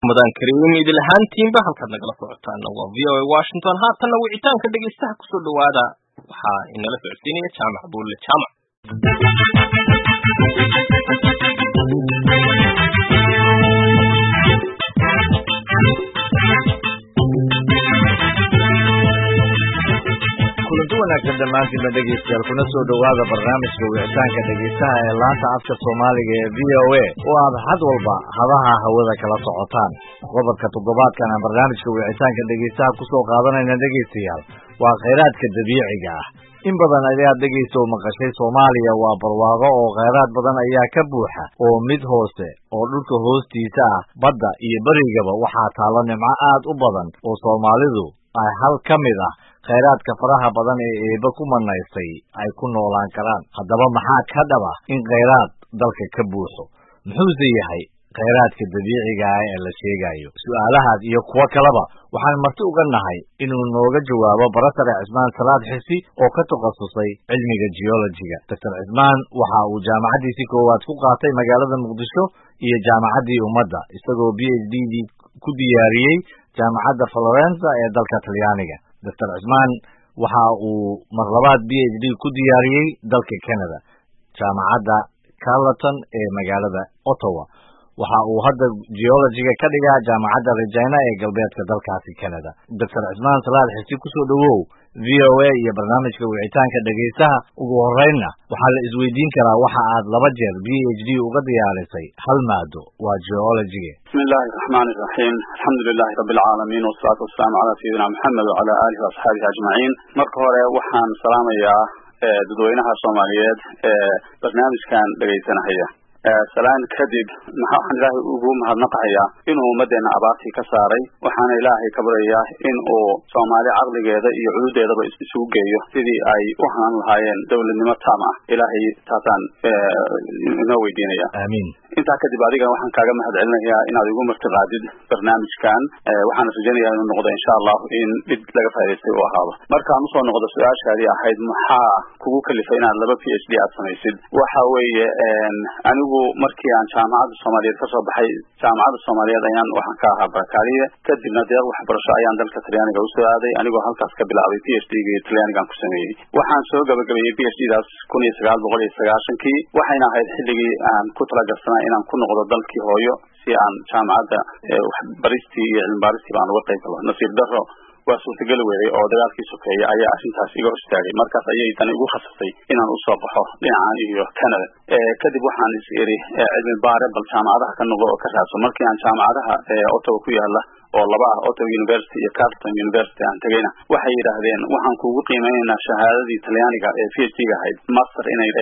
mudan kariim idil ahaantiinba halkaad nagala socotaan waa v o a washington haatanna wicitaanka dhegaystaha kusoo dhawaada waxaa inala socodsiinaya jaamac buulle jaamac kulanti wanaagsan dhammaantiinba dhegaystayaal kuna soo dhowaada barnaamijka wicitaanka dhegaystaha ee laanta afka soomaaliga ee v o a oo aad had walba hadaha hawada kala socotaan qodobka toddobaadkan aan barnaamijka wicitaanka dhegaystaha kusoo qaadanayna dhegaystayaal waa khayraadka dabiiciga ah in badan ayaad dhegaysta oo maqashay soomaaliya waa barwaaqo oo khayraad badan ayaa ka buuxa oo mid hoose oo dhulka hoostiisa ah badda iyo berigaba waxaa taalla nimco aad u badan oo soomaalidu ay hal ka mid ah khayraadka faraha badan ee eebbe ku manaystay ay ku noolaan karaan haddaba maxaa ka dhaba in khayraad dalka ka buuxo muxuuse yahay khayraadka dabiiciga ah ee la sheegayo su'aalahaas iyo kuwo kaleba waxaan marti uga nahay inuu nooga jawaabo barasare cismaan salaad xisi oo ka takhasusay cilmiga geologiga doctor cismaan waxa uu jaamacaddiisii koowaad ku qaatay magaalada muqdisho iyo jaamacaddii ummadda isagoo b h d dii ku diyaariyey jaamacadda florenza ee dalka talyaaniga doctor cismaan waxa uu mar labaad b h d ku diyaariyey dalka canada jaamacadda carleton ee magaalada ottawa waxa uu hadda geologiga ka dhigaa jaamacadda regina ee galbeedka dalkaasi canada doctor cismaan salaad xisi kusoo dhowow v o a iyo barnaamijka wicitaanka dhegaystaha ugu horeynna waxaa la isweydiin karaa waxa aad laba jeer b h d uga diyaarisay hal maado waa geologiga bismi illaahi raxmaani iraxiim alxamdu lilahi rabbi alcaalamiin wasalaatu wasalaamu calaa sayidina maxamed wacala aalihi waasxaabihi ajmaciin marka hore waxaan salaamayaa dadweynaha soomaaliyeed ee barnaamijkan dhegaysanahaya salaan kadib waxaan ilaahay ugu mahadnaqahayaa inuu ummaddeena abaartii ka saaray waxaana ilaahay ka baryayaa in uu soomaali caqligeeda iyo cududeedaba isugu geeyo sidii ay u hanan lahaayeen dowladnimo taam ah ilaahay taasaan inoo weydiinaya aamiin intaa kadib adigana waxaan kaaga mahad celinayaa inaad igu martiqaadid barnaamijkan waxaana rajaynayaa inuu noqdo insha allahu in mid laga faa'idaystay uu ahaado markaan usoo noqdo su-aashaadii ahayd maxaa kugu kalifay inaad laba p h d aad samaysid waxa weeye anigu markii aan jaamacadda soomaaliyeed kasoo baxay jaamacadda soomaaliyeed ayaan waxaan ka ahaa barakaaliye kadibna deeq waxbarasho ayaan dalka talyaaniga usoo aaday anigoo halkaas ka bilaabay p h d ga talyaanigaan ku sameeyey waxaan soo gabagabeeyey p h d daas kun iyo sagaal boqol iyo sagaashankii waxayna ahayd xilligii aan ku talagarsanaa inaan ku noqdo dalkii hooyo si aan jaamacadda waxbaristii iyo cilmibaaristii baan uga qayb galo nasiib daro waa suurtageli weeday oo dagaalkii sokeeya ayaa arrintaas iga hor istaagay markaas ayay dani igu khasabtay inaan usoo baxo dhinacan iyo canada kadib waxaan is iri cilmi baare bal jaamacadaha ka noqo oo ka raadso markii aan jaamacadaha ottawa ku yaala oo laba ah ottawa university iyo carleton university aan tegayna waxay yidhaahdeen waxaan kugu qiimeynaynaa shahaadadii talyaaniga ee p h d ga ahayd master inay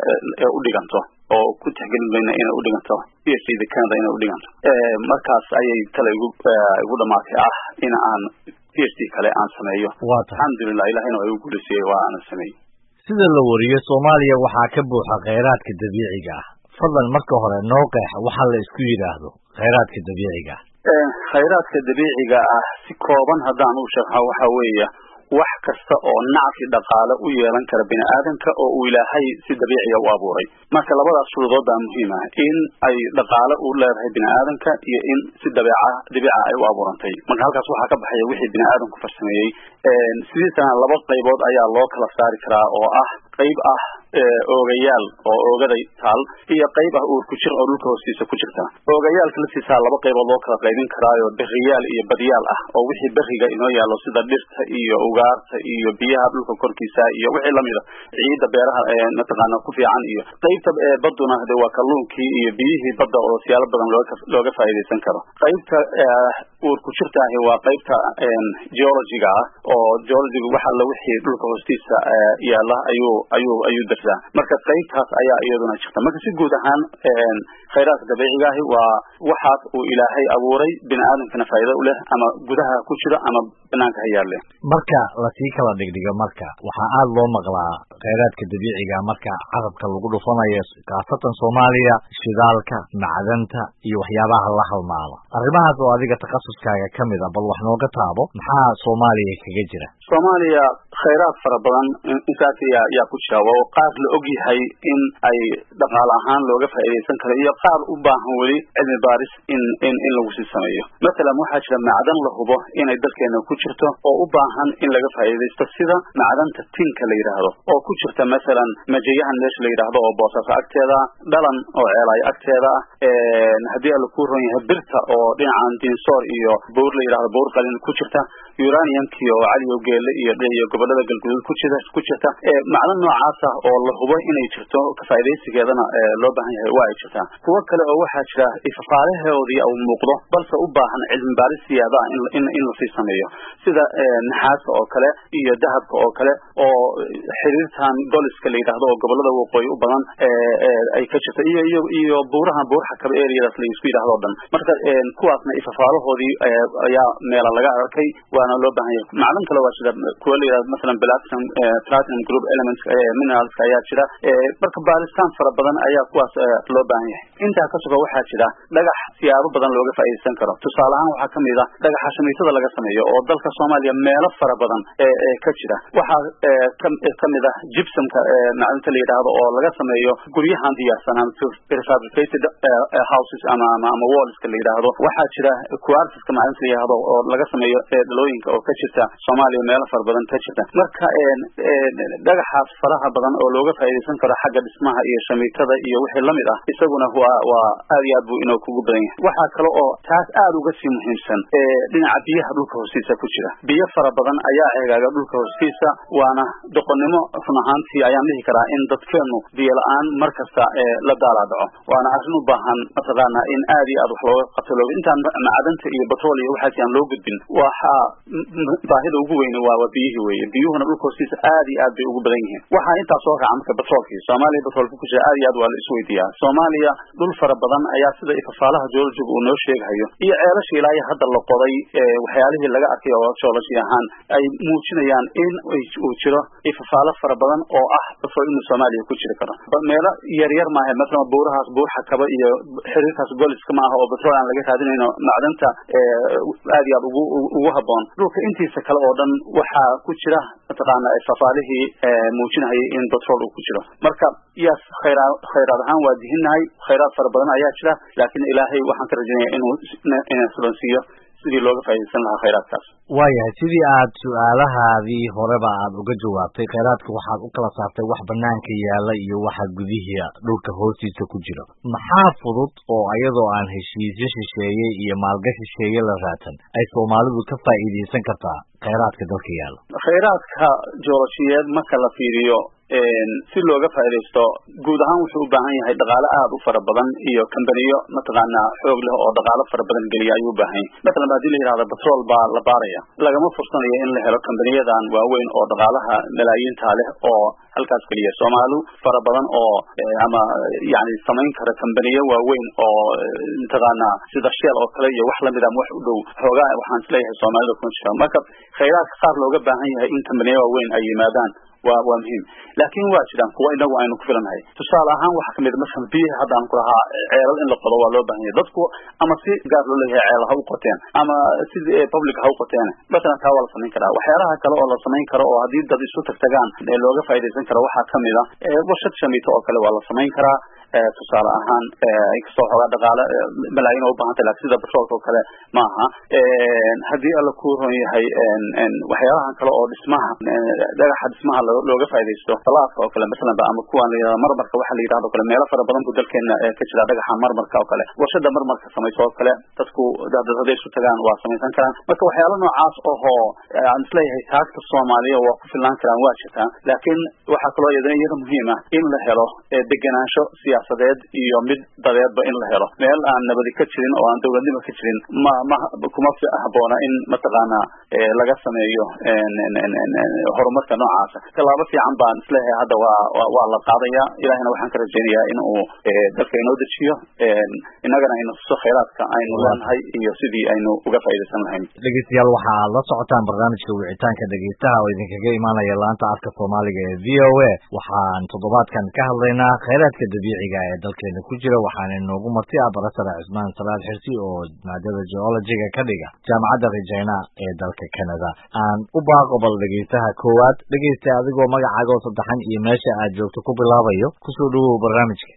u dhiganto oo ku tixgelin mayna inay u dhiganto p h d da canada inay u dhiganto markaas ayay tale igu igu dhamaatay ah in aan p h d kale aan sameeyo alxamdulilah ilahina waa igu guulisiyey waa aanan sameeyey sida la wariyo soomaaliya waxaa ka buuxa khayraadka dabiiciga ah fadlan marka hore noo qeex waxa la isku yidhaahdo khayraadka dabiiciga ah khayraadka dabiiciga ah si kooban haddaan u sharxo waxa weeye wax kasta oo nacfi dhaqaale u yeelan kara bini aadamka oo uu ilaahay si dabiiciya u abuuray marka labadaas shuruudood baa muhiim ah in ay dhaqaale u leedahay bini aadamka iyo in si dabeeca dabiica ay u abuurantay marka halkaas waxaa ka baxaya wixii bini aadamku farsameeyey sidiisana laba qaybood ayaa loo kala saari karaa oo ah qayb ah oogayaal oo oogaday taal iyo qayb ah uur ku jir oo dhulka hoostiisa ku jirta oogayaalka laftiisaa laba qaybood loo kala qaybin karaayo beriyaal iyo badyaal ah oo wixii beriga inoo yaallo sida dhirta iyo ugaarta iyo biyaha dhulka korkiisa iyo wixii lamida ciidda beeraha mataqaana ku fiican iyo qaybta baduna de waa kalluunkii iyo biyihii badda oo siyaalo badan looga looga faa'iidaysan karo qaybta uur ku jirta ahi waa qaybta geologiga ah oo geologiga wax alla wixii dhulka hoostiisa yaalla ayuu ayuu ayuu darsaa marka qaybtaas ayaa iyaduna jirta marka si guud ahaan khayraadka dabiiciga ahi waa waxaas uu ilaahay abuuray bini aadamkana faa'iido u leh ama gudaha ku jiro ama banaanka ha yaalle marka lasii kala dhigdhigo marka waxaa aada loo maqlaa khayraadka dabiiciga marka carabka lagu dhufanayo khaasatan soomaaliya shidaalka macdanta iyo waxyaabaha la halmaala arrimahaas oo adiga takhasuskaaga ka mid a bal wax nooga taabo maxaa soomaaliya kaga jira soomaaliya khayraad fara badan intaas yaa yaa ku jira oo qaar qaar la og yahay in ay dhaqaale ahaan looga faa'iidaysan karo iyo qaar u baahan weli cilmi baaris in in in lagu sii sameeyo mathalan waxaa jira macdan la hubo inay dalkeena ku jirto oo u baahan in laga faa'iidaysto sida macdanta tinka la yidhaahdo oo ku jirta mathalan majayahan meesha la yidhaahdo oo boosaaso agteeda dhalan oo ceelaayo agteeda ah haddii alla ku ron yahay birta oo dhinacan dinsoor iyo buur la yidhahdo buur qalin ku jirta uraniumkii oo caliyo geele iyo iyo gobolada galguduud ku jira ku jirta macdan noocaas ah oo la hubo inay jirto ka faa'iidaysigeedana loo baahan yahay waa ay jirtaa kuwo kale oo waxaa jira ifafaalahoodii uu muuqdo balse u baahan cilmi baaris siyaada ah in in lasii sameeyo sida naxaaska oo kale iyo dahabka oo kale oo xiriirtan goliska la yidhaahdo oo gobolada waqooyi u badan ay ka jirto iyo iyo iyo buurahan buurxa kaba areadaas la isku yidhahdo o dhan marka kuwaasna ifafaalahoodii ayaa meela laga arkay waana loo baahan yahay macdan kale waa jira kuwa la yidhahdo masalan platinum platinum group elements mineralska ayaa jira marka baaritaan fara badan ayaa kuwaas loo baahan yahay intaa ka suga waxaa jira dhagax siyaabo badan looga faa'iidaysan karo tusaale ahaan waxaa kamid ah dhagaxa shamiitada laga sameeyo oo dalka soomaaliya meelo fara badan ee ka jira waxaa kamid ah gypsumka macdanta la yidhaahdo oo laga sameeyo guryahan diyaarsanaan prefabricated houses ama ama ama wallska la yidhaahdo waxaa jira quartiska macdanta la yidhaahdo oo laga sameeyo dhalooyinka oo ka jirta soomaaliya meelo fara badan ka jirta marka dhagaxaas faraha badan oo looga faa'iidaysan karo xagga dhismaha iyo shamiitada iyo wixii lamid ah isaguna waa waa aad iyo aad buu inoo kugu badan yahay waxaa kale oo taas aad uga sii muhiimsan dhinaca biyaha dhulka hoostiisa ku jira biyo fara badan ayaa eegaaga dhulka hoostiisa waana doqonnimo run ahaantii ayaan dhihi karaa in dadkeenu biyo la-aan mar kasta la daala dhaco waana arrin u baahan mataqaana in aad iyo aad wax looga qabto loo intaan macdanta iyo batrool iyo waxaas aan loo gudbin waxaa baahida ugu weyne waa waa biyihii weeye biyuhuna dhulka hoostiisa aad iyo aad bay ugu badan yihiin waxaa intaa soo raca marka batroolkii soomaaliya batroolka ku jira aad iyo aad waa la isweydiiyaa soomaaliya dhul fara badan ayaa sida ifafaalaha geologiga uu noo sheegahayo iyo ceelasha ilaa iyo hadda la qoday waxyaalihii laga arkay oo geology ahaan ay muujinayaan in uu jiro ifafaalo fara badan oo ah batrool inuu soomaaliya ku jiri karo meelo yaryar maaha masalan buurahaas buur xakaba iyo xiriirkaas goliska maaha oo batrool aan laga raadinayno macdanta aad iyo aad ugu ugu haboon dhulka intiisa kale oo dhan waxaa ku jira mataqaana ifafaalihii muujinahayay in batrool uu ku jiro marka yaas khayraa khayraad ahaan waa dihinnahay khayraad fara badan ayaa jira laakiin ilaahay waxaan ka rajaynaya inuu ina sulansiiyo sidii looga faa'iidaysan lahaa khayraadkaas waayahay sidii aad su-aalahaadii horeba aad uga jawaabtay khayraadka waxaad u kala saartay wax banaanka yaala iyo waxa gudihii dhulka hoostiisa ku jira maxaa fudud oo iyadoo aan heshiisyo shisheeye iyo maalgashi shisheeye la raadsan ay soomaalidu ka faa'iidaysan kartaa khayraadka dalka yaala khayraadka jooloshiyeed marka la fiiriyo si looga faa'iidaysto guud ahaan wuxuu u baahan yahay dhaqaale aad u fara badan iyo kambaniyo mataqaana xoog leh oo dhaqaalo fara badan geliya ayuu u baahan yahay matalan hadii la yidhahdo batrool baa la baaraya lagama fursanayo in la helo kambaniyadan waaweyn oo dhaqaalaha malaayiinta leh oo halkaas geliya soomaali fara badan oo ama yani samayn kara kambaniyo waaweyn oo mataqaana sida sheel oo kale iyo wax lamid ama wax u dhow xoogaa waxaan isleeyahay soomaalida kuma jira marka khayraadka qaar looga baahan yahay in kambaniyo waaweyn ay yimaadaan waa waa muhiim laakin waa jiraan kuwa inagu aynu ku filanahay tusaale ahaan waxaa kamid masalan biyaha hadda aan ku lahaa ceelal in la qodo waa loo baahan yahay dadku ama si gaar loo leeyahay ceel ha u qoteen ama si public ha u qoteen masalan taa waa la samayn karaa waxyaalaha kale oo la samayn karo oo haddii dad isu tagtagaan looga faa'iidaysan karo waxaa kamid a warshad shamiito oo kale waa la samayn karaa tusaale ahaan inkastoo xoogaa dhaqaale malaayin oo ubahantay lakin sida batroolka oo kale ma aha haddii alla ku ron yahay waxyaalahan kale oo dhismaha dhagaxa dhismaha looga faaidaysto salaadka oo kale masalan ba ama kuwan layihahdo marmarka waxa la yidhahdo kale meelo fara badan bu dalkeena ka jira dhagaxa marmarka oo kale warshada marmarka samayso oo kale dadku hadday isu tagaan waa samaysan karaan marka waxyaalo noocaas ohoo aan isleeyahay taagta soomaaliya waa ku filnaan karaan waa jirtaa laakiin waxaa kaloo iyadana iyada muhiim ah in la helo degenaansho siyaasadeed iyo mid dadeedba in la helo meel aan nabadi ka jirin oo aan dawladnimo ka jirin ma ma kuma haboona in mataqaana laga sameeyo horumarka noocaasa tallaabo fiican baan isleeyahay hadda waa waa la qaadaya ilahina waxaan ka rajaynayaa in uu dalka inoo dejiyo innagana aynu tuso khayraadka aynu leenahay iyo sidii aynu uga faa'iidaysan lahayn dhegeystayaal waxa aad la socotaan barnaamijka wicitaanka dhegeystaha oo idinkaga imaanaya laanta afka soomaaliga ee v o a waxaan toddobaadkan ka hadlaynaa khayraadka dabiiciga soomaaliga ee dalkeena ku jira waxaana inoogu marti ah barasare cismaan salaad xirsi oo maadada geologiga ka dhiga jaamacadda regina ee dalka canada aan u baaqo bal dhegeystaha koowaad dhegeysta adigoo magacaaga oo saddexan iyo meesha aad joogto ku bilaabayo kusoo dhawow barnaamijka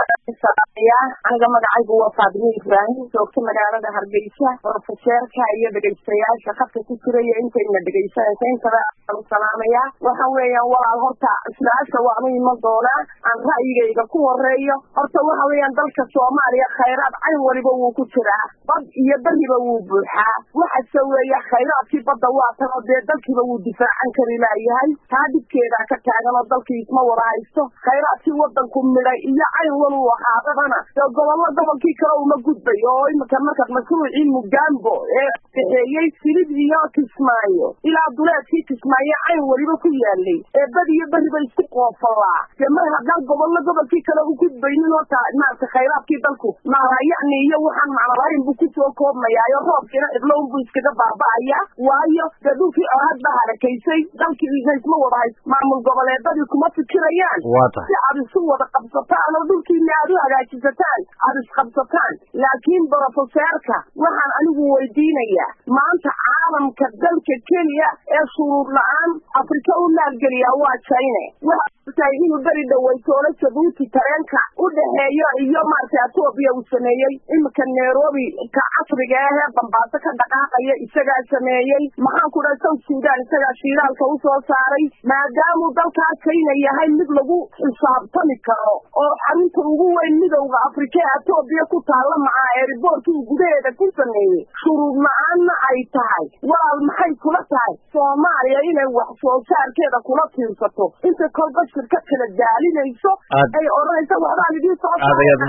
aniga magacaygu waa faadimo ibraahim joogto magaalada hargeysa brofeseerka iyo dhegeystayaasha khadka ku jiraya intayna dhegeysanaysa intaba aan salaamaya waxa weeyaan walaal horta su-aasha waanu iman doonaa aan ra'yigayga ku horeeyo horta waxa weeyaan dalka soomaaliya khayraad cayn waliba wuu ku jiraa bad iyo beriba wuu buuxaa waxase weeye khayraadkii badda waa tanoo dee dalkiiba wuu difaacan kari laayahay taa dhibkeedaa ka taagan oo dalkii isma wada haysto khayraadkii wadanku midhay iyo cayn waluu ahaadabana dee gobollo gobolkii kale uma gudbay oo imika marka mashruucii mugambo ee kaxeeyey silid iyo kismaayo ilaa duleedkii kismaayo cayn weliba ku yaalay ee bad iyo beriba isku qoofalaa dee mar haddaan gobollo gobolkii kale u gudbaynin horta maarata khayraadkii dalku maala yacni iyo waxaan macnalayn buu kusoo koobmayaayo roobkiina cidlown buu iskaga baaba'aya waayo dee dhulkii oraad baa harakaysay dalkiina isma wada hays maamul goboleedadii kuma fikirayaan si aad isu wada qabsataan oo dhulkiina aad u hagaajisataan aada isqabsataan laakiin brofeseerka waxaan anigu weydiinayaa maanta caalamka dalka keliya ee shuruud la-aan afrika u maalgeliyaa waa china waxay inuu beri dhaweytoolo jabuuti tareenka u dhexeeyo iyo maarata etoobiya uu sameeyey imika nairobi ka casriga ah ee bambaaso ka dhaqaaqaya isagaa sameeyey maxaan ku dhaha south sudan isagaa shiiraalka usoo saaray maadaamuu dalkaa china yahay mid lagu xisaabtami karo oo xarunta ugu weyn midowda afrika ee etoobiya ku taalla macaa ee riboorkii gudaheeda ku sameeyey shuruud la-aanna ay tahay walaal maxay kula tahay soomaaliya inay wax soo saarkeeda kula tiirsato inta kolba shirka kala daalinayso ay odhanaysa waxbaan idiin soo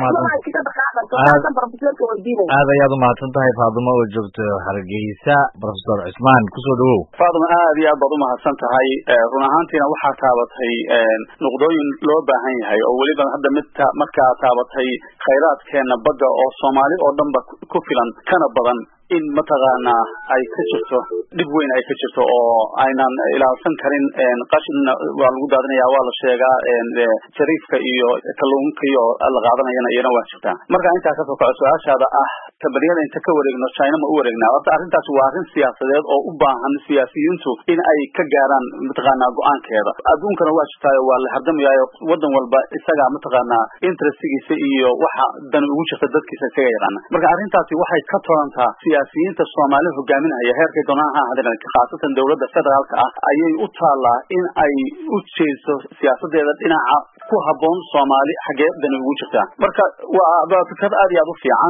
aad ayaad umahadsan tahay faadimo oo joogto hargeysa profesor cismaan kusoo dhawow faadimo aad iyo aad baad umahadsan tahay run ahaantiina waxaa taabatay nuqdooyin loo baahan yahay oo weliba hadda mid markaa taabatay khayraadkeena badda oo soomaali oo dhan ba ku filan kana badan in mataqaanaa ay ka jirto dhib weyn ay ka jirto oo aynan ilaalsan karin qashinna waa lagu daadinaya waa la sheegaa jariifka iyo kalluunka iyo la qaadanayana iyana waa jirtaa marka intaa kasoo kaco su-aashaada ah kabaniyada inta ka wareegno china ma u wareegnaa horta arrintaas waa arrin siyaasadeed oo u baahan siyaasiyiintu in ay ka gaaraan mataqaanaa go-aankeeda adduunkana waa jirtaayo waa la hardamayayo wadan walba isagaa mataqaanaa interestigiisa iyo waxa dani ugu jirta dadkiisa isaga yaqaana marka arrintaasi waxay ka tolantaa siyaasiyiinta soomaali hogaaminaya heerkay doonaan ha ahaadeen khaasatan dowladda federaalka ah ayay u taallaa in ay u jeeso siyaasadeeda dhinaca ku habboon soomaali xaggee dani ugu jirtaa marka waa fikrad aad iyo aad u fiican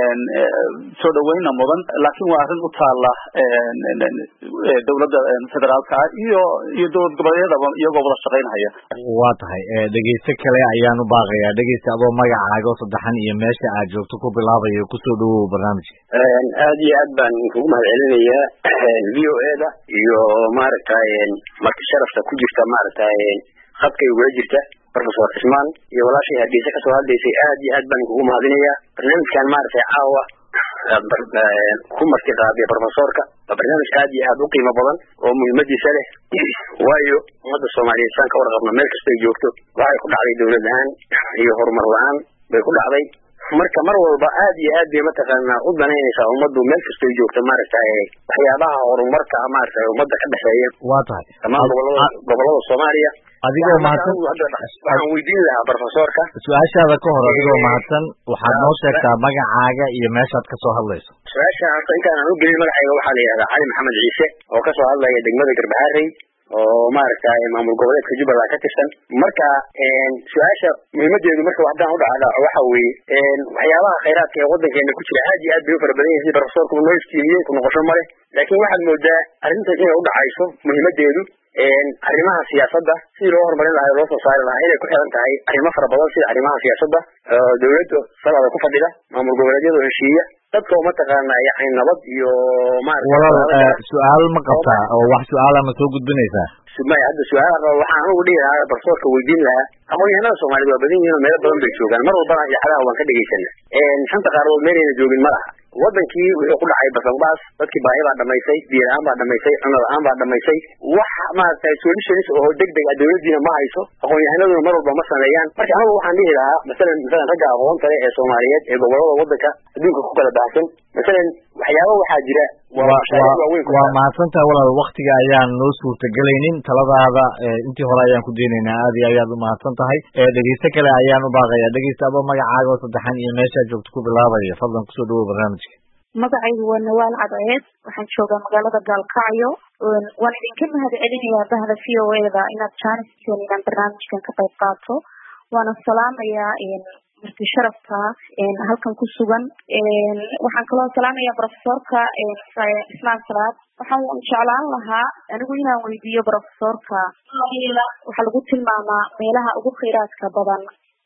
soo dhaweyna mudan laakiin waa arrin u taalla dowladda federaalka ah iyo iyo dowlad goboleedyadaba iyagoo wada shaqaynhaya waa tahay dhegeyste kale ayaan u baaqayaa dhegeysta adoo magacaaga oo saddexan iyo meesha aad joogto ku bilaabayo kusoo dhawow barnaamijka aad iyo aad baan kugu mahad celinayaa v o e da iyo maaragtay marti sharafta ku jirta maaragtay khadkay ugula jirta professor cismaan iyo walaashay hargeysa kasoo hadlaysay aad iyo aad baan kugu mahadinayaa barnaamijkan maaragtay caawa ku marti qaaday professorka waa barnaamij aad iyo aad u qiimo badan oo muhiimadiisa leh waayo ummadda soomaaliyeed saan ka warqabno meel kastay joogto waxay ku dhacday dowlad la-aan iyo horumar la-aan bay ku dhacday marka mar walba aad iyo aad bay mataqaanaa u danaynaysaa ummaddu meel kastoy joogto maaragtay waxyaabaha horumarka maaragtay ummadda ka dhexeeya waa tahay dhammaan gobolada gobolada soomaaliya adigoo mahadsan waxaan weydiin lahaa professorka su-aashaada ka hor adigoo mahadsan waxaad noo sheegtaa magacaaga iyo meeshaad kasoo hadlayso su-aasha horta intaan aan u gelin magacayga waxaa la yidhahdaa cali maxamed ciise oo kasoo hadlaya degmada garbaharey oo maaragtay maamul goboleedka jubbaland ka tirsan marka su-aasha muhiimadeedu marka haddaan udhacdhaco waxa weeye waxyaabaha khayraadka ee wadankeena ku jira aad iyo aad bay u fara badan yahay professorku noo iftiimiyey ku noqosho male laakiin waxaad moodaa arrintan inay udhacayso muhiimadeedu arrimaha siyaasadda sidii loo horumarin lahaa loo soo saari lahaa inay ku xiran tahay arrimo fara badan sida arrimaha siyaasadda dowladda salada ku fadhida maamul goboleedyada heshiiya dadka oo mataqaana yani nabad iyo walaal su-aal ma qabtaa oo wax su-aala ma soo gudbinaysaa maya hadda su-aalaha waxaan anugu dhihi lahaa barsoorka weydiin lahaa aqoon-yahanada soomaaliyed waa badan yihiin oo meelo badan bay joogaan mar walbana idaacadaha waan ka dhegaysana shanta qaardood meelayna joogin ma laha wadankii wuxuu ku dhacay basanbaas dadkii baahi baa dhamaysay biyo la-aan baa dhamaysay cuno la-aan baa dhamaysay wax maaragtay solutions oo degdeg ah dawladiina ma hayso aqoon-yahanaduna mar walba ma sameeyaan marka anigu waxaan dhihi lahaa masalan masalan ragga aqoonta leh ee soomaaliyeed ee gobolada wadanka adduunka ku kala baahsan masalan waxyaaba waxaa jira waa mahadsantaha walaal waktiga ayaan noo suurtagelaynin taladaada intii hore ayaan ku daynaynaa aad iyo ayaad umahadsan tahay dhegeyste kale ayaan u baaqaya dhegeysta aba magacaaga oo saddexan iyo meeshaa joogto ku bilaabaya fadlan kusoo dhawow barnaamijka magacaygu waa nawaal cadceed waxaan joogaa magaalada gaalkacyo waan idinka mahad celinayaa bahda v o eda inaad jaaniseen inaan barnaamijkan ka qayb qaato waana salaamayaa marti sharafka halkan ku sugan waxaan kaloo salaamaya profesorka islaan salaad waxaan jeclaan lahaa anigu inaan weydiiyo profesorka waxaa lagu tilmaamaa meelaha ugu kheyraadka badan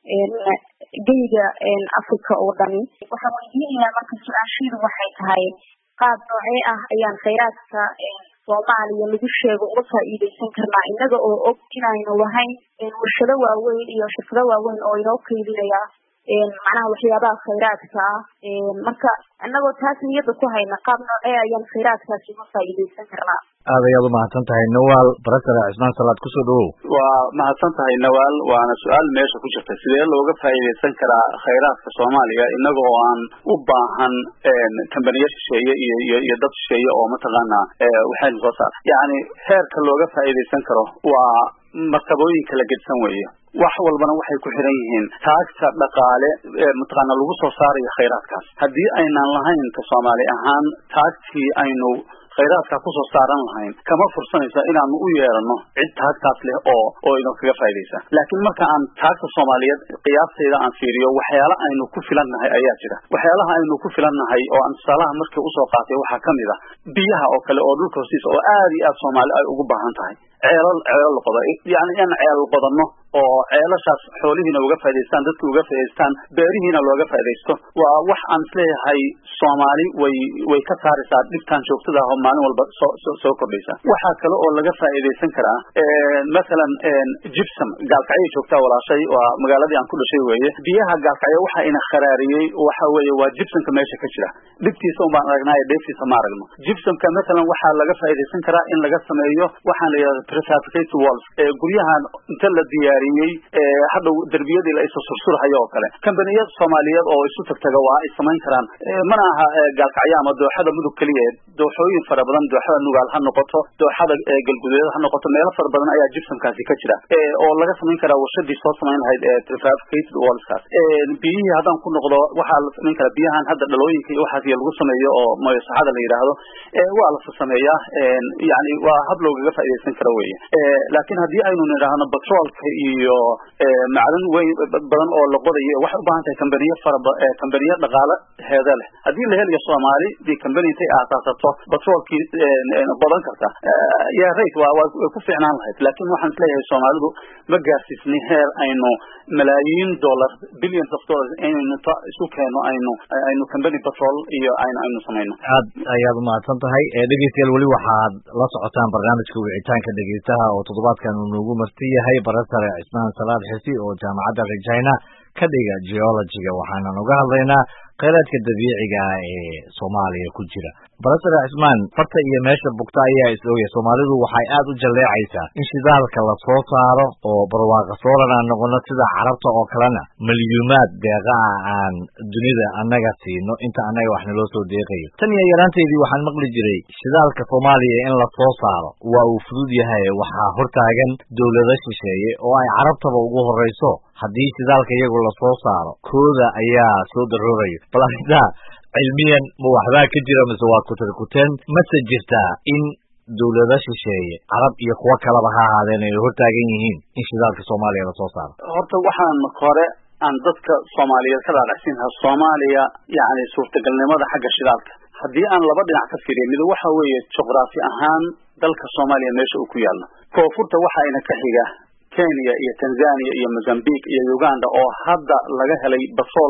geyga africa oo dhani waxaan weydiinayaa marka su-aashiidu waxay tahay qaab noocee ah ayaan kheyraadka soomaaliya lagu sheego uga faa'iideysan karnaa innaga oo og inaynu lahayn warshado waaweyn iyo shirkado waaweyn oo inoo keydinaya macnaha waxyaabaha khayraadka ah marka annagoo taas niyadda ku hayna qaab noocee ayaan khayraadkaasi uga faa'iideysan karnaa aad ayaad umahadsan tahay nawaal barasare cismaan salaad kusoo dhawow waa mahadsan tahay nawaal waana su-aal meesha ku jirta sidee looga faa'iideysan karaa khayraadka soomaaliya inaga oo aan u baahan kambaniyo shisheeye iyo iyo iyo dad shisheeye oo mataqaana waxaynu soo saar yacni heerka looga faa'iideysan karo waa martabooyinka la gedsan weeye wax walbana waxay ku xiran yihiin taagta dhaqaale mataqaana lagu soo saarayo khayraadkaas haddii aynaan lahayn ka soomaali ahaan taagtii aynu khayraadka kusoo saaran lahayn kama fursanaysa inaanu u yeerano cid taagtaas leh oo oo ino kaga faa'idaysa laakiin marka aan taagta soomaaliyeed qiyaastayda aan fiiriyo waxyaala aynu ku filannahay ayaa jira waxyaalaha aynu ku filannahay oo aan tusaalaha markii usoo qaatay waxaa kamid ah biyaha oo kale oo dhulka hoostiisa oo aad iyo aad soomaali ay ugu baahan tahay ceelal ceelal la qodo yani in ceelal qodanno oo ceelashaas xoolihiina uga faa'idaystaan dadka uga faa'idaystaan beerihiina looga faa'iidaysto waa wax aan isleeyahay soomaali way way ka saaraysaa dhibtaan joogtada ah oo maalin walba soo soo soo kordhaysa waxaa kale oo laga faa'iidaysan karaa masalan gypsum gaalkacyay joogtaa walaashay waa magaaladii aan ku dhashay weeye biyaha gaalkacyo waxa ina kharaariyey waxa weeye waa gypsumka meesha ka jira dhibtiisa un baan aragnaayo dheeftiisa ma aragno gypsumka masalan waxaa laga faa'iidaysan karaa in laga sameeyo waxaan la yidhahda prefabricated walls guryahan inta la diyaariyey hadhow derbiyadii la isu sursurhayo oo kale kambaniyad soomaaliyeed oo isu tagtaga waa ay samayn karaan mana aha gaalkacyo ama dooxada mudug keliya dooxooyin fara badan dooxada nugaal ha noqoto dooxada galguduud ha noqoto meelo fara badan ayaa gypsumkaasi ka jira oo laga samayn karaa warshadii soo samayn lahayd prefabricated wallskaas biyihii haddaan ku noqdo waxaa la samayn karaa biyahan hadda dhalooyinka iyo waxaas lagu sameeyo oo moyosaxada la yidhaahdo waa la sameeyaa yani waa hab loogaga faa'iidaysan karo weye laakiin haddii aynu nidhaahno batroolka iyo macdan weyn badan oo la qodayo waxay ubaahan tahay kambaniyo fara kambaniyo dhaqaale heeda leh haddii la helayo soomaali dii kambani intay aasaasato batroolkii qodan karta ya rate waa way ku fiicnaan lahayd laakiin waxaan isleeyahay soomaalidu ma gaarsiisnay heer aynu malaayiin dollar billions of dollars inaynu ta isu keeno aynu aynu kambani batrool iyo aynu aynu samayno aad ayaad umahadsan tahay dhegeystayaal weli waxaad la socotaan barnaamijka wicitaanka dhegeystaha oo toddobaadkan uu noogu marti yahay barasare cismaan salaad xisi oo jaamacadda regina ka dhiga geologiga waxaanan uga hadlaynaa kheyraadka dabiiciga ah ee soomaaliya ku jira barasare cismaan farta iyo meesha bugta ayaa is ogaya soomaalidu waxay aad u jalleecaysaa in shidaalka la soo saaro oo barwaaqa sooran aan noqono sida carabta oo kalena milyuumaad deeqa ah aan dunida annaga siino inta annaga wax naloo soo deeqayo tan iyo yaraanteedii waxaan maqli jiray shidaalka soomaaliya in la soo saaro waa uu fudud yahay waxaa hortaagan dowlado shisheeye oo ay carabtaba ugu horrayso haddii shidaalka iyagu lasoo saaro kooda ayaa soo daroorayo bal arrintaa cilmiyan ma waxbaa ka jira mise waa kutarkuteen mase jirtaa in dowlado shisheeye carab iyo kuwo kaleba ha ahaadeen ay hortaagan yihiin in shidaalka soomaaliya lasoo saaro horta waxaan hore aan dadka soomaaliyeed ka dhaadhacsiin lahaa soomaaliya yacni suurtagalnimada xagga shidaalka haddii aan laba dhinac ka fiiriya mid waxa weeye juqraafi ahaan dalka soomaaliya meesha uu ku yaalno koonfurta waxa ina ka xiga kenya iyo tanzania iyo mozambique iyo uganda oo hadda laga helay basool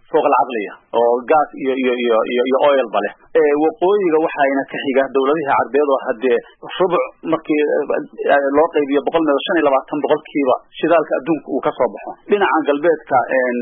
fooq alcaqliya oo gas iyo iyo iyo iyo iyo oilba leh waqooyiga waxayna ka xiga dawladihii carbeed oo haddee rubuc markii loo qaybiyo boqol meedo shan iyo labaatan boqolkiiba shidaalka adduunka uu kasoo baxo dhinaca galbeedka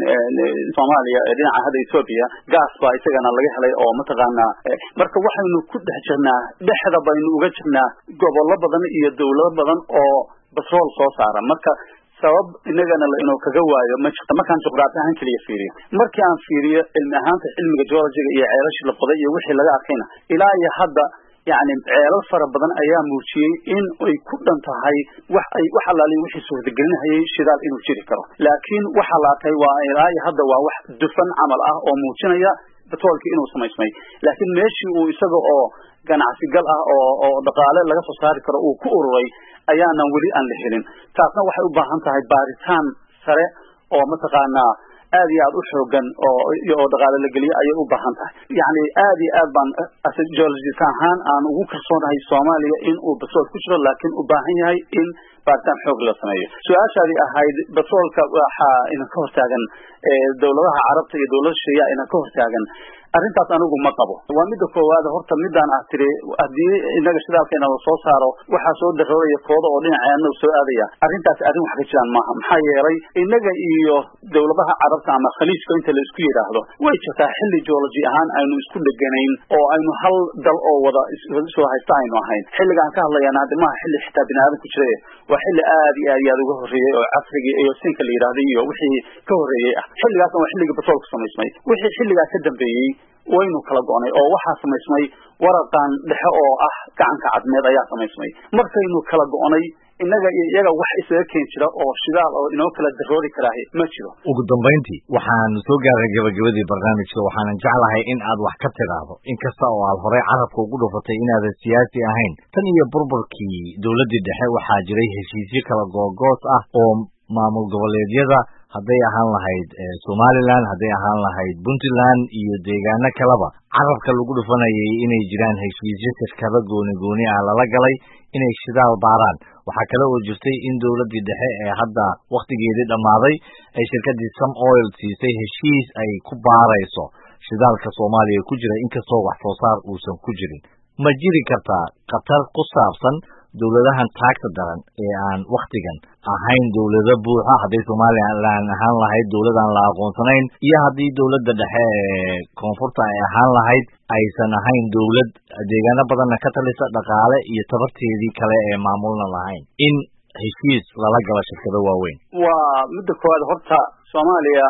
soomaaliya ee dhinaca hadda ethoopia gas baa isagana laga helay oo mataqaanaa marka waxaynu ku dhex jirnaa dhexda baynu uga jirnaa gobollo badan iyo dawlado badan oo batrool soo saara marka sabab inagana la inuu kaga waayo ma jirta markaan juqraafi ahaan keliya fiiriyo markii aan fiiriyo cilmi ahaanta cilmiga geologiga iyo ceelashii la qoday iyo wixii laga arkayna ilaa iyo hadda yacni ceelal fara badan ayaa muujiyey in ay ku dhan tahay wax ay wax allaaliya wixii suurtagelinahayay shidaal inuu jiri karo laakiin waxa la arkay waa ilaa iyo hadda waa wax dufan camal ah oo muujinaya batroolkii inuu samaysmay laakiin meeshii uu isaga oo ganacsi gal ah oo oo dhaqaale laga soo saari karo uu ku ururay ayaanan weli aan la helin taasna waxay u baahan tahay baaritaan sare oo mataqaanaa aad iyo aad u xoogan oo oo dhaqaale la geliyo ayay u baahan tahay yacni aad iyo aad baan geologist ahaan aan ugu kalsoonahay soomaaliya in uu batrool ku jiro laakiin u baahan yahay in baaritaan xoog la sameeyo su-aashaadii ahayd batroolka waxaa ina ka hortaagan dawladaha carabta iyo dawlada shisheeyaa ina ka hortaagan arrintaas anigu ma qabo waa midda koowaad horta midaan ah tiri haddii inaga shidaalkeena la soo saaro waxaa soo darooraya kooda oo dhinaceena soo aadaya arrintaas arrin wax ka jiraan maaha maxaa yeelay inaga iyo dawladaha carabta ama khaliijka inta la isku yidhaahdo way jirtaa xilli geology ahaan aynu isku dheganayn oo aynu hal dal oo wada soo haysta aynu ahayn xilligaan ka hadlayana haddi maaha xilli xitaa bini aadan ku jira waa xilli aad iyo aad iyo aad uga horreeyey oo casrigii iyo sinka la yidhahday iyo wixii ka horreeyey ah xilligaasna waa xilligii batroolka samaysmay wixii xilligaa ka dambeeyey waynu kala go'nay oo waxaa samaysmay waraqan dhexe oo ah gacanka cadmeed ayaa samaysmay markaynu kala go'nay innaga iyo iyaga wax isaga keen jira oo shidaal oo inoo kala daroori karaahi ma jiro ugu dambayntii waxaan soo gaaray gabagabadii barnaamijka waxaanan jeclahay in aad wax ka tidhaahdo inkasta oo aad horey carabka ugu dhufatay inaadan siyaasi ahayn tan iyo burburkii dowladdii dhexe waxaa jiray heshiisyo kala googoos ah oo maamul goboleedyada hadday ahaan lahayd somalilan hadday ahaan lahayd puntland iyo deegaano kaleba carabka lagu dhufanayay inay jiraan heshiisyo shirkado gooni gooni ah lala galay inay shidaal baaraan waxaa kale oo jirtay in dowladdii dhexe ee hadda wakhtigeedii dhammaaday ay shirkaddii some oil siisay heshiis ay ku baarayso shidaalka soomaaliya ku jira inkastoo wax soo saar uusan ku jirin ma jiri kartaa khatar ku saabsan dowladahan taagta daran ee aan wakhtigan ahayn dowlado buuxa hadday somalilan ahaan lahayd dowladaan la aqoonsanayn iyo haddii dowladda dhexe ee koonfurta ay ahaan lahayd aysan ahayn dowlad deegaano badanna ka talisa dhaqaale iyo tabarteedii kale ee maamulna lahayn in heshiis lala galo shirkado waaweyn waa midda koowaad horta soomaaliya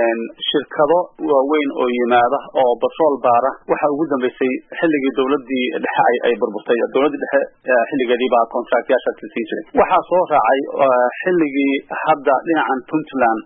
shirkado waaweyn oo yimaada oo batrool baara waxa ugu dambeysay xilligii dowladii dhexe ay ay burburtay dowladdii dhexe xilligeedii baa contractyaashaas la siin jiray waxaa soo raacay xilligii hadda dhinacan puntland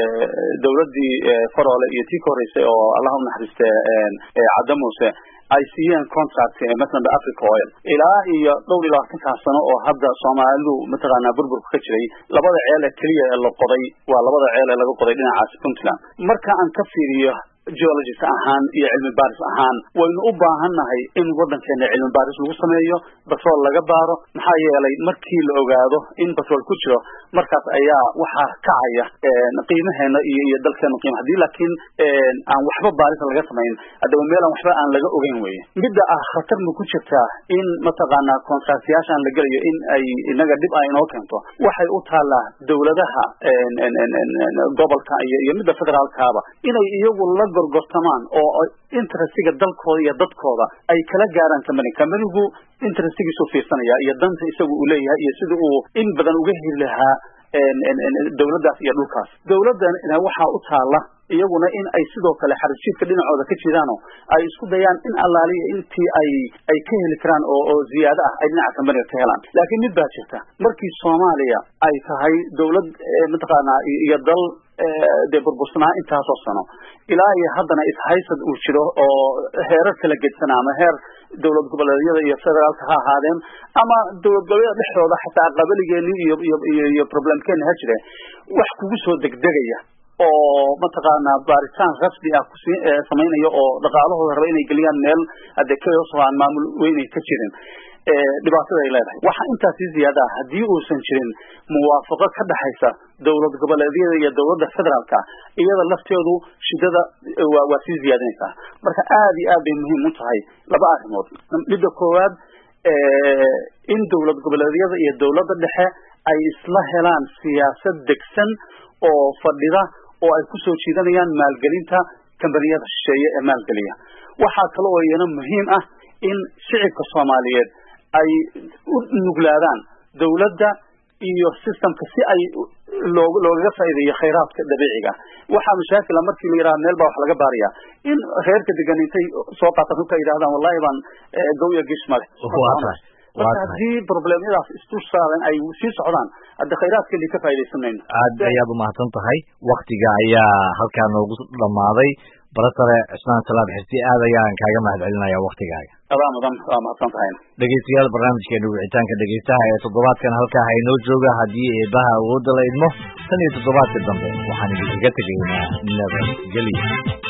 dowladdii faroole iyo tii ka horreysay oo allah u naxariiste cadda muuse ay siiyeen contract masalan africa oil ilaa iyo dhowr iyo labaatankaa sano oo hadda soomaalidu mataqaanaa burburka ka jiray labada ceel ee keliya ee la qoday waa labada ceel ee laga qoday dhinacaasi puntland marka aan ka fiiriyo geologist ahaan iyo cilmi baaris ahaan waynu u baahannahay in waddankeena cilmi baaris lagu sameeyo batrool laga baaro maxaa yeelay markii la ogaado in batrool ku jiro markaas ayaa waxaa kacaya qiimaheena iyo iyo dalkeena qiima haddii laakiin aan waxba baaris laga samayn haddaba meelaan waxba aan laga ogeyn weye midda ah khatar ma ku jirtaa in mataqaanaa contractyaashaan la gelayo in ay inaga dhib ay inoo keento waxay u taallaa dowladaha gobolka iyo iyo midda federaalkaaba inay iyagu la gorgortamaan oo interestiga dalkooda iyo dadkooda ay kala gaaraan company companigu interestigiisu fiirsanaya iyo danta isagu uu leeyahay iyo sida uu in badan uga heli lahaa dowladdaas iyo dhulkaas dowladdan waxaa u taala iyaguna in ay sidoo kale xaribjiidka dhinacooda ka jiraano ay isku dayaan in allaaliya intii ay ay ka heli karaan oo oo ziyaado ah ay dhinaca kambaniga ka helaan laakiin mid baa jirta markii soomaaliya ay tahay dowlad mataqaanaa iyo dal dee burbursanaa intaasoo sano ilaa iyo haddana ishaysad uu jiro oo heerar kala gedsanaa ama heer dowlad goboleedyada iyo federaalka ha ahaadeen ama dowlad goboleedyada dhexdooda xataa qabaligeeni iyo iyo iyo iyo problemkeeni ha jire wax kugu soo degdegaya oo mataqaanaa baaritaan rasmi ah kusi samaynayo oo dhaqaalahooda raba inay geliyaan meel hadee chaos oo aan maamul weynay ka jirin dhibaatada ay leedahay waxa intaa sii ziyaada ah haddii uusan jirin muwaafaqo ka dhaxaysa dowlad goboleedyada iyo dowladda federaalka iyada lafteedu shidada waa waa sii ziyaadinaysaa marka aad iyo aad bay muhiim u tahay laba arrimood midda koowaad in dowlad goboleedyada iyo dowladda dhexe ay isla helaan siyaasad degsan oo fadhida oo ay kusoo jiidanayaan maalgelinta kambaniyada shisheeye ee maalgeliya waxaa kale oo iyana muhiim ah in shicibka soomaaliyeed ay u nuglaadaan dowladda iyo systemka si ay loo loogaga faa'iideeyo khayraadka dabiiciga waxaa mashaakila markii la yidhaha meel baa wax laga baaraya in reerka degan intay soo qaatan hubka yidhahdaan wallahi baan goya gish male marka haddii problemyadaas isdul saaran ay sii socdaan hadde khayraadkeedii ka faa'iidaysan mayno aad ayaad umahadsan tahay waktiga ayaa halkaa noogu dhammaaday barasare cismaan salaad xirsi aad ayaan kaaga mahad celinaya waktigaaga adaa mudan waa mahadsan tahay dhegeystayaal barnaamijkeena wicitaanka dhegeystaha ee toddobaadkan halkaa haynoo jooga haddii eebaha awoodda la idmo tan iyo toddobaadka dambe waxaan idinkaga tegaynaa nabadgelyo